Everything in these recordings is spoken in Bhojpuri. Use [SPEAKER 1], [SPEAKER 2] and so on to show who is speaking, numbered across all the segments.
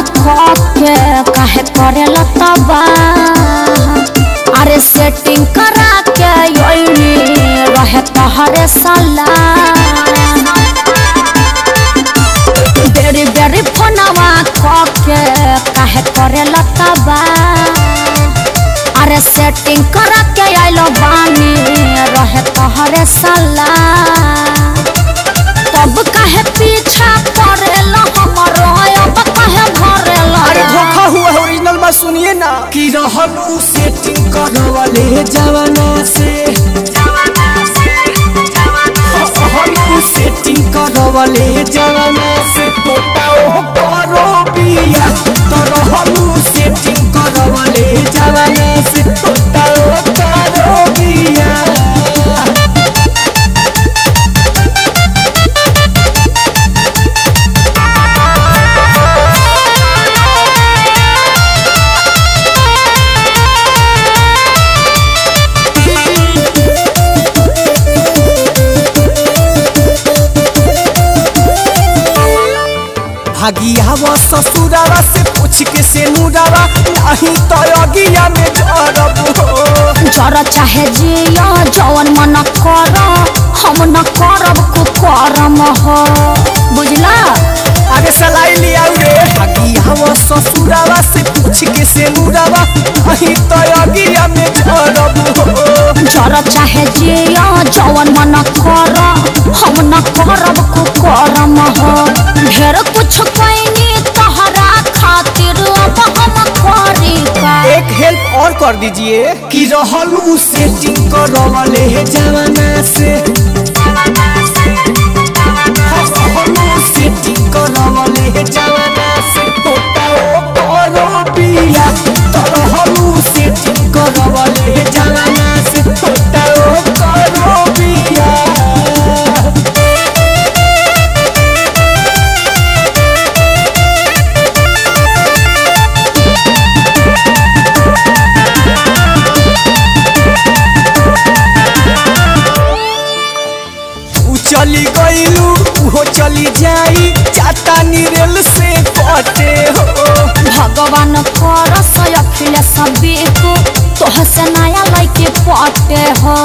[SPEAKER 1] के काहे करे लतबा अरे सेटिंग करा के योनी रहे तहरे साला बेरी बेरी फोनवा के काहे करे लतबा अरे सेटिंग करा के आइलो बानी रहे तहरे साला तब काहे पीछा पड़ेला हमरो अब काहे भरेला
[SPEAKER 2] अरे धोखा हुआ है ओरिजिनल बात सुनिए ना कि रहल उ सेटिंग करवले जवाना से रहल उ सेटिंग करवले जवाना से फोटाओ करो बिया तो रहल उ सेटिंग करवले जवाना से फोटाओ करो बिया भागियावा ससुरावा से पूछ के से नुरावा नहीं तो अगिया में जरब हो
[SPEAKER 1] जरा चाहे जिया जवन मन कर हम न करब को करम हो बुझला
[SPEAKER 2] अरे सलाई लिया रे भागियावा ससुरावा से पूछ के से नुरावा नहीं तो अगिया में जरब हो
[SPEAKER 1] जरा चाहे जिया जवन मन कर हम न करब को करम हो ढेर कुछ कैनी तहरा खातिर अब हम करी का
[SPEAKER 2] एक हेल्प और कर दीजिए कि रहल उ सेटिंग करवले जवाना से रहल उ सेटिंग करवले जवाना से फोटाओ करो बिया तो रहल उ सेटिंग करवले जवाना से फोटाओ करो बिया उ चली गईलू उहो चली जाई चाटा निरेल से कटे हो
[SPEAKER 1] भगवान करस अखिलेश बेको तोह से नया लैके पटे हो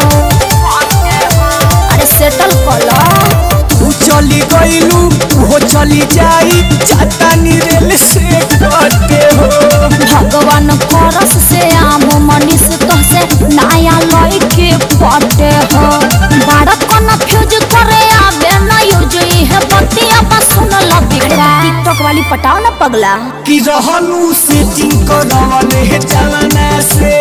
[SPEAKER 1] अरे सेटल कला
[SPEAKER 2] उ चली गईलू उहो चली जाई चाटा निरेल से कटे हो
[SPEAKER 1] भगवान करस से आम मनीष तोह से नया लैके पटे हो बड़ा कन्फ्यूज करे आबे ना यूज है बतिया बस सुन ल बिगड़ा टिकटॉक वाली पटाओ ना पगला
[SPEAKER 2] कि रहलू सेटिंग करवले जवाना से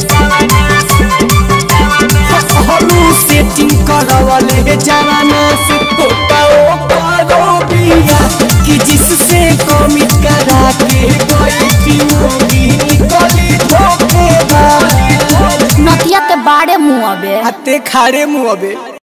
[SPEAKER 2] रहलू सेटिंग करवले जवाना से फोटाओ करो बिया कि जिससे कमिट करा के गई पियोगी निकली धोखेबाज
[SPEAKER 1] नतिया के बाड़े मुँह अबे
[SPEAKER 2] हाथे खाड़े मुँह अबे